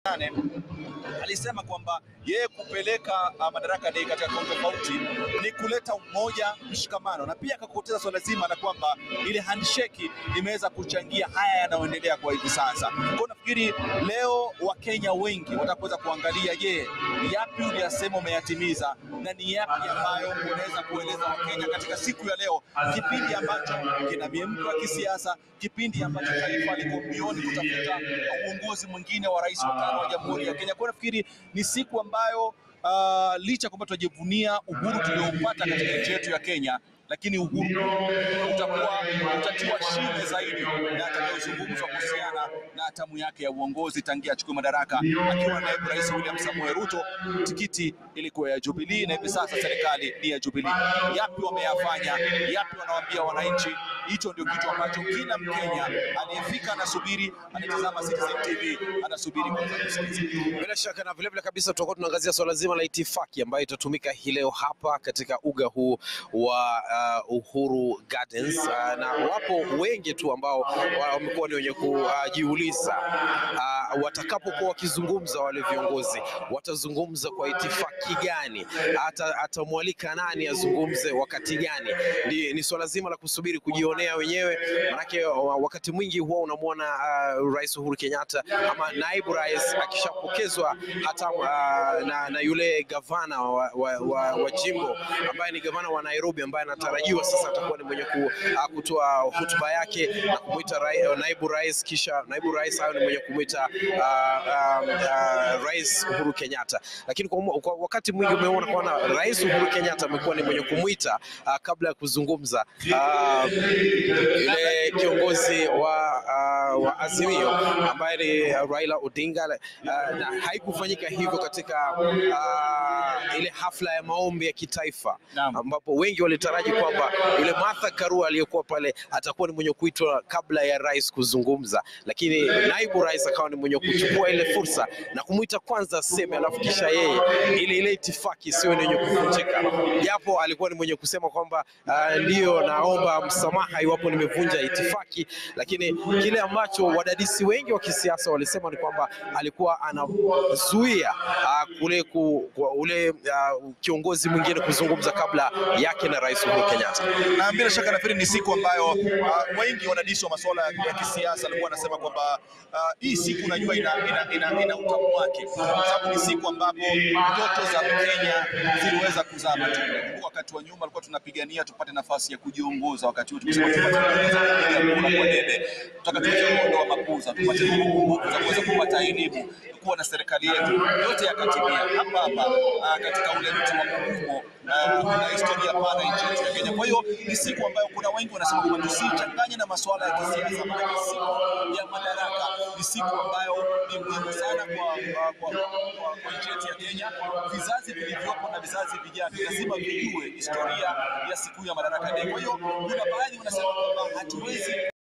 nane alisema kwamba yeye kupeleka uh, Madaraka Day katika kaunti tofauti ni kuleta umoja, mshikamano, na pia akakoteza swala zima la kwamba ile handshake imeweza kuchangia haya yanayoendelea kwa hivi sasa. Kwa nafikiri leo Wakenya wengi wataweza kuangalia, je, yapi uliyasema umeyatimiza na ni yapi ambayo unaweza kueleza Wakenya katika siku ya leo, kipindi ambacho kina miemko ya kisiasa, kipindi ambacho taifa liko mbioni kutafuta uongozi mwingine wa rais wa tano wa Jamhuri ya Kenya. Kwa nafikiri ni siku ambayo uh, licha kwamba tunajivunia uhuru tulioupata katika nchi yetu ya Kenya, lakini uhuru utakuwa utatiwa shime zaidi na atakayozungumzwa kuhusiana na hatamu yake ya uongozi tangia achukue madaraka akiwa naibu rais William Samoei Ruto. Tikiti ilikuwa ya Jubilee na hivi sasa serikali ni ya Jubilee. Yapi wameyafanya? Yapi wanawaambia wananchi? Hicho ndio kitu ambacho kila Mkenya aliyefika anasubiri, anatazama Citizen TV, anasubiri kwanza kusikiliza. Bila shaka na vilevile kabisa tutakuwa tunaangazia swala zima la itifaki ambayo itatumika hii leo hapa katika uga huu wa uh, Uhuru Gardens uh, na wapo wengi tu ambao wamekuwa ni wenye kujiuliza uh, watakapokuwa wakizungumza wale viongozi watazungumza kwa itifaki gani, ata atamwalika nani azungumze wakati gani? Ni, ni swala zima la kusubiri kujionea wenyewe, manake wakati mwingi huwa unamwona uh, Rais Uhuru Kenyatta ama naibu rais akishapokezwa hata uh, na, na yule gavana wa, wa, wa, wa jimbo ambaye ni gavana wa Nairobi ambaye anatarajiwa sasa atakuwa ni mwenye ku, uh, kutoa hotuba yake na kumwita rai, uh, naibu rais, kisha naibu rais awe ni mwenye kumwita uh, uh, uh, Rais Uhuru Kenyatta. Lakini kwa, kwa wakati mwingi umeona kwamba Rais Uhuru Kenyatta amekuwa ni mwenye kumwita uh, kabla ya kuzungumza uh, yule kiongozi wa, uh, wa Azimio ambaye ni Raila Odinga uh, na haikufanyika hivyo katika uh, ile hafla ya maombi ya kitaifa ambapo wengi walitaraji kwamba yule Martha Karua aliyekuwa pale atakuwa ni mwenye kuitwa kabla ya rais kuzungumza, lakini naibu rais akawa ni mwenye kuchukua ile fursa na kumwita kwanza aseme, alafu kisha yeye ile ile itifaki sio ni yenye kuvunjika, japo alikuwa ni mwenye kusema kwamba uh, ndiyo naomba msamaha iwapo nimevunja itifaki, lakini kile ambacho wadadisi wengi wa kisiasa walisema ni kwamba alikuwa anazuia uh, kule ku, ku, ule uh, kiongozi mwingine kuzungumza kabla yake na Rais Uhuru Kenyatta. Na bila shaka nafikiri ni siku ambayo uh, wengi wadadisi wa masuala ya kisiasa walikuwa wanasema kwamba uh, hii siku unajua ina, ina, ina, ina utamu wake, kwa sababu ni siku ambapo ndoto za Kenya ziliweza kuzaa matunda. Wakati wa nyuma alikuwa tunapigania tupate nafasi ya kujiongoza, wakati huu tukisema tupate kupiga kura kwa debe, tutaka tuweze kuondoa mapuza, tupate nguvu za kuweza kupata elimu, kuwa na serikali yetu, yote yakatimia hapa hapa uh, katika ule mti wa mgumo kuna historia pana nchi yetu ya Kenya. Kwa hiyo ni siku ambayo kuna wengi wanasema kwamba tusichanganye na masuala ya kisiasa, maana siku ya madaraka ni siku ambayo ni muhimu sana kwa, kwa, kwa, kwa, kwa nchi yetu ya Kenya. Vizazi vilivyopo na vizazi vijavyo lazima vijue historia ya siku ya Madaraka Day. Kwa hiyo kuna baadhi wanasema kwamba hatuwezi